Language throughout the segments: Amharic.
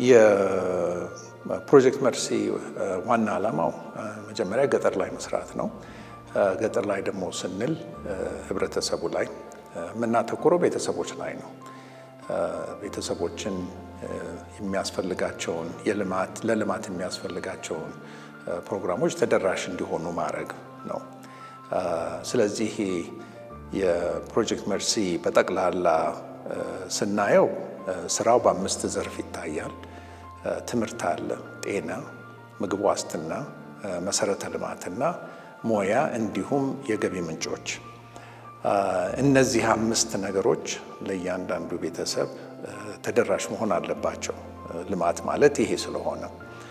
የፕሮጀክት መርሲ ዋና ዓላማው መጀመሪያ ገጠር ላይ መስራት ነው። ገጠር ላይ ደግሞ ስንል ህብረተሰቡ ላይ የምናተኩረው ቤተሰቦች ላይ ነው። ቤተሰቦችን የሚያስፈልጋቸውን የልማት ለልማት የሚያስፈልጋቸውን ፕሮግራሞች ተደራሽ እንዲሆኑ ማድረግ ነው። ስለዚህ የፕሮጀክት መርሲ በጠቅላላ ስናየው ስራው በአምስት ዘርፍ ይታያል። ትምህርት አለ፣ ጤና፣ ምግብ ዋስትና፣ መሰረተ ልማትና ሞያ እንዲሁም የገቢ ምንጮች። እነዚህ አምስት ነገሮች ለእያንዳንዱ ቤተሰብ ተደራሽ መሆን አለባቸው። ልማት ማለት ይሄ ስለሆነ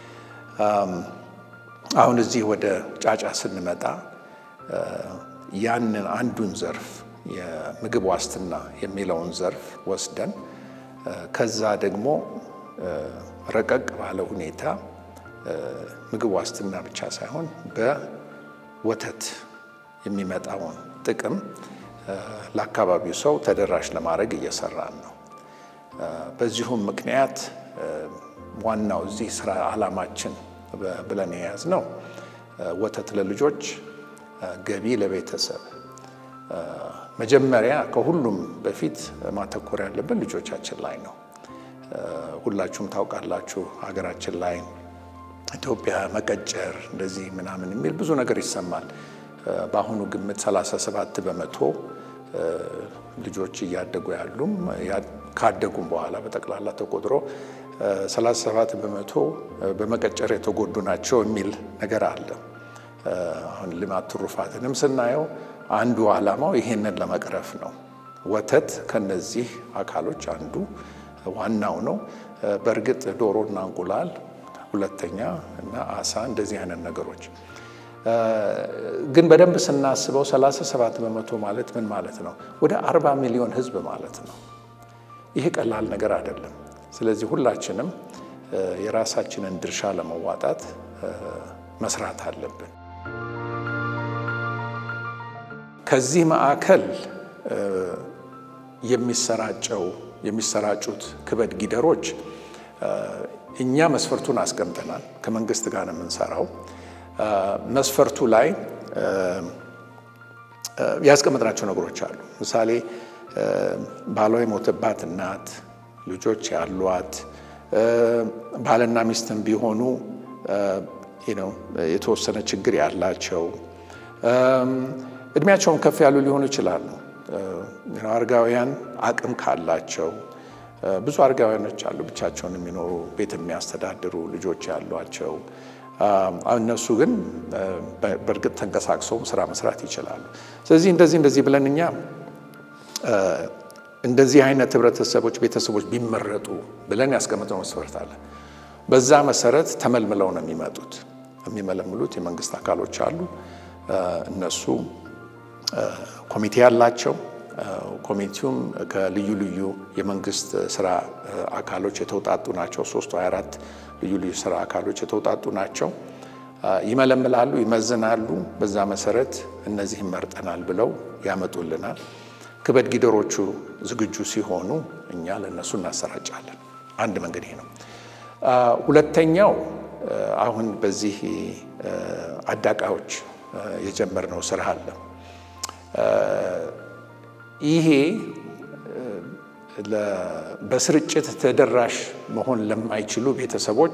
አሁን እዚህ ወደ ጫጫ ስንመጣ ያንን አንዱን ዘርፍ የምግብ ዋስትና የሚለውን ዘርፍ ወስደን ከዛ ደግሞ ረቀቅ ባለ ሁኔታ ምግብ ዋስትና ብቻ ሳይሆን በወተት የሚመጣውን ጥቅም ለአካባቢው ሰው ተደራሽ ለማድረግ እየሰራን ነው። በዚሁም ምክንያት ዋናው እዚህ ስራ ዓላማችን ብለን የያዝነው ወተት ለልጆች ገቢ ለቤተሰብ መጀመሪያ ከሁሉም በፊት ማተኮር ያለብን ልጆቻችን ላይ ነው። ሁላችሁም ታውቃላችሁ ሀገራችን ላይ ኢትዮጵያ መቀጨር እንደዚህ ምናምን የሚል ብዙ ነገር ይሰማል። በአሁኑ ግምት 37 በመቶ ልጆች እያደጉ ያሉም ካደጉም በኋላ በጠቅላላ ተቆጥሮ 37 በመቶ በመቀጨር የተጎዱ ናቸው የሚል ነገር አለ። አሁን ልማት ትሩፋትንም ስናየው አንዱ ዓላማው ይሄንን ለመቅረፍ ነው። ወተት ከነዚህ አካሎች አንዱ ዋናው ነው። በእርግጥ ዶሮና እንቁላል ሁለተኛ እና አሳ እንደዚህ አይነት ነገሮች ግን በደንብ ስናስበው 37 በመቶ ማለት ምን ማለት ነው? ወደ 40 ሚሊዮን ሕዝብ ማለት ነው። ይሄ ቀላል ነገር አይደለም። ስለዚህ ሁላችንም የራሳችንን ድርሻ ለመዋጣት መስራት አለብን። ከዚህ ማዕከል የሚሰራጨው የሚሰራጩት ክበድ ጊደሮች እኛ መስፈርቱን አስቀምጠናል። ከመንግስት ጋር ነው የምንሰራው። መስፈርቱ ላይ ያስቀመጥናቸው ነገሮች አሉ። ምሳሌ ባሏ የሞተባት እናት፣ ልጆች ያሏት፣ ባልና ሚስትም ቢሆኑ የተወሰነ ችግር ያላቸው፣ እድሜያቸውን ከፍ ያሉ ሊሆኑ ይችላሉ። አረጋውያን አቅም ካላቸው ብዙ አረጋውያኖች አሉ፣ ብቻቸውን የሚኖሩ ቤት የሚያስተዳድሩ ልጆች ያሏቸው እነሱ ግን በእርግጥ ተንቀሳቅሰውም ስራ መስራት ይችላሉ። ስለዚህ እንደዚህ እንደዚህ ብለን እኛ እንደዚህ አይነት ህብረተሰቦች፣ ቤተሰቦች ቢመረጡ ብለን ያስቀምጠው መስፈርት አለ። በዛ መሰረት ተመልምለው ነው የሚመጡት። የሚመለምሉት የመንግስት አካሎች አሉ። እነሱ ኮሚቴ ያላቸው ኮሚቴውም ከልዩ ልዩ የመንግስት ስራ አካሎች የተውጣጡ ናቸው። ሶስት ወይ አራት ልዩ ልዩ ስራ አካሎች የተውጣጡ ናቸው። ይመለምላሉ፣ ይመዝናሉ። በዛ መሰረት እነዚህም መርጠናል ብለው ያመጡልናል። ክበድ ጊደሮቹ ዝግጁ ሲሆኑ እኛ ለእነሱ እናሰራጫለን። አንድ መንገድ ይሄ ነው። ሁለተኛው አሁን በዚህ አዳቃዎች የጀመርነው ስራ አለ። ይሄ በስርጭት ተደራሽ መሆን ለማይችሉ ቤተሰቦች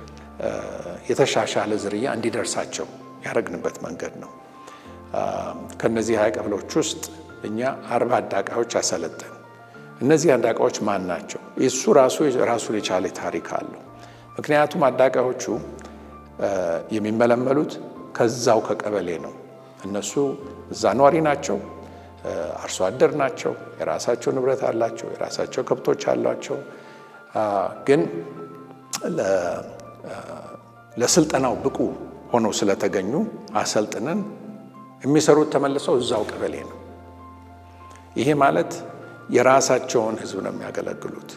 የተሻሻለ ዝርያ እንዲደርሳቸው ያደረግንበት መንገድ ነው። ከነዚህ ሀያ ቀበሌዎች ውስጥ እኛ አርባ አዳቃዎች አሰለጠን። እነዚህ አዳቃዎች ማን ናቸው? እሱ ራሱ ራሱን የቻለ ታሪክ አለው። ምክንያቱም አዳቃዎቹ የሚመለመሉት ከዛው ከቀበሌ ነው። እነሱ እዛ ኗሪ ናቸው። አርሶ አደር ናቸው። የራሳቸው ንብረት አላቸው። የራሳቸው ከብቶች አሏቸው። ግን ለስልጠናው ብቁ ሆነው ስለተገኙ አሰልጥነን የሚሰሩት ተመልሰው እዛው ቀበሌ ነው። ይሄ ማለት የራሳቸውን ሕዝብ ነው የሚያገለግሉት።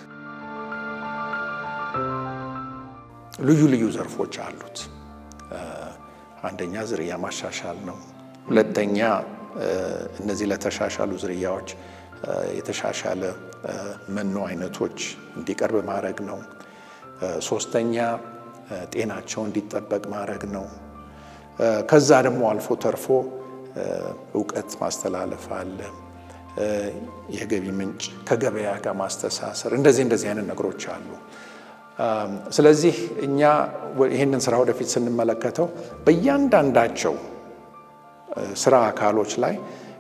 ልዩ ልዩ ዘርፎች አሉት። አንደኛ ዝርያ ማሻሻል ነው። ሁለተኛ እነዚህ ለተሻሻሉ ዝርያዎች የተሻሻለ መኖ አይነቶች እንዲቀርብ ማድረግ ነው። ሶስተኛ ጤናቸው እንዲጠበቅ ማድረግ ነው። ከዛ ደግሞ አልፎ ተርፎ እውቀት ማስተላለፍ አለ። የገቢ ምንጭ ከገበያ ጋር ማስተሳሰር፣ እንደዚህ እንደዚህ አይነት ነገሮች አሉ። ስለዚህ እኛ ይህንን ስራ ወደፊት ስንመለከተው በእያንዳንዳቸው ስራ አካሎች ላይ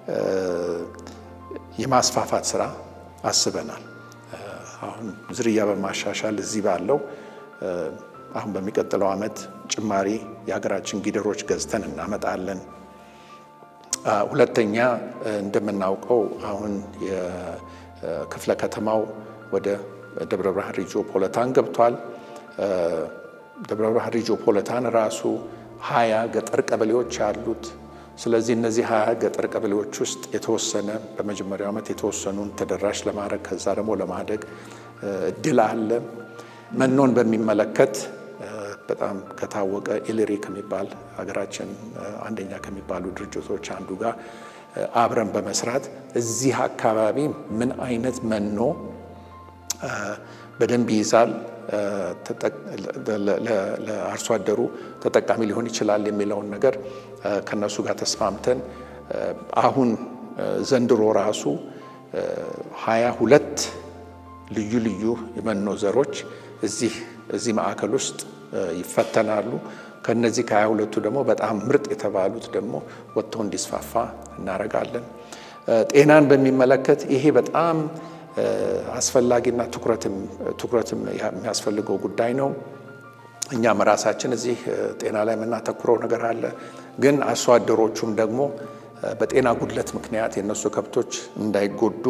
የማስፋፋት ስራ አስበናል። አሁን ዝርያ በማሻሻል እዚህ ባለው አሁን በሚቀጥለው ዓመት ጭማሪ የሀገራችን ጊደሮች ገዝተን እናመጣለን። ሁለተኛ እንደምናውቀው አሁን የክፍለ ከተማው ወደ ደብረ ብርሃን ሪጆ ፖለታን ገብቷል። ደብረ ብርሃን ሪጆ ፖለታን ራሱ ሀያ ገጠር ቀበሌዎች አሉት። ስለዚህ እነዚህ ሀያ ገጠር ቀበሌዎች ውስጥ የተወሰነ በመጀመሪያው ዓመት የተወሰኑን ተደራሽ ለማድረግ ከዛ ደግሞ ለማደግ እድል አለ። መኖን በሚመለከት በጣም ከታወቀ ኢሌሪ ከሚባል ሀገራችን አንደኛ ከሚባሉ ድርጅቶች አንዱ ጋር አብረን በመስራት እዚህ አካባቢ ምን አይነት መኖ በደንብ ይይዛል፣ ለአርሶ አደሩ ተጠቃሚ ሊሆን ይችላል የሚለውን ነገር ከነሱ ጋር ተስማምተን አሁን ዘንድሮ ራሱ ሀያ ሁለት ልዩ ልዩ የመኖ ዘሮች እዚህ እዚህ ማዕከል ውስጥ ይፈተናሉ። ከነዚህ ከሀያ ሁለቱ ደግሞ በጣም ምርጥ የተባሉት ደግሞ ወጥተው እንዲስፋፋ እናደርጋለን። ጤናን በሚመለከት ይሄ በጣም አስፈላጊና ትኩረትም የሚያስፈልገው ጉዳይ ነው። እኛም ራሳችን እዚህ ጤና ላይ የምናተኩረው ነገር አለ። ግን አርሶ አደሮቹም ደግሞ በጤና ጉድለት ምክንያት የእነሱ ከብቶች እንዳይጎዱ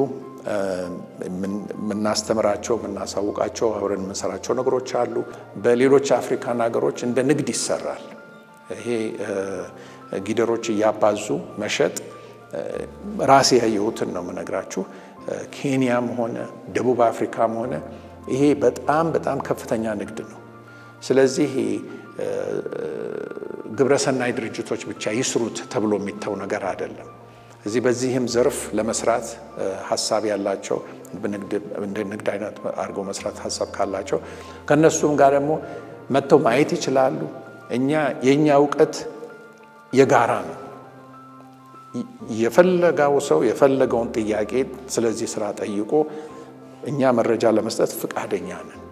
የምናስተምራቸው የምናሳውቃቸው አብረን የምንሰራቸው ነገሮች አሉ። በሌሎች አፍሪካን ሀገሮች እንደ ንግድ ይሰራል። ይሄ ጊደሮች እያባዙ መሸጥ ራሴ ያየሁትን ነው የምነግራችሁ። ኬንያም ሆነ ደቡብ አፍሪካም ሆነ ይሄ በጣም በጣም ከፍተኛ ንግድ ነው። ስለዚህ ግብረሰናይ ድርጅቶች ብቻ ይስሩት ተብሎ የሚተው ነገር አይደለም። እዚህ በዚህም ዘርፍ ለመስራት ሀሳብ ያላቸው እንደ ንግድ አይነት አድርገው መስራት ሀሳብ ካላቸው ከእነሱም ጋር ደግሞ መጥተው ማየት ይችላሉ። እኛ የእኛ እውቀት የጋራ ነው። የፈለጋው ሰው የፈለገውን ጥያቄ ስለዚህ ስራ ጠይቆ እኛ መረጃ ለመስጠት ፍቃደኛ ነን።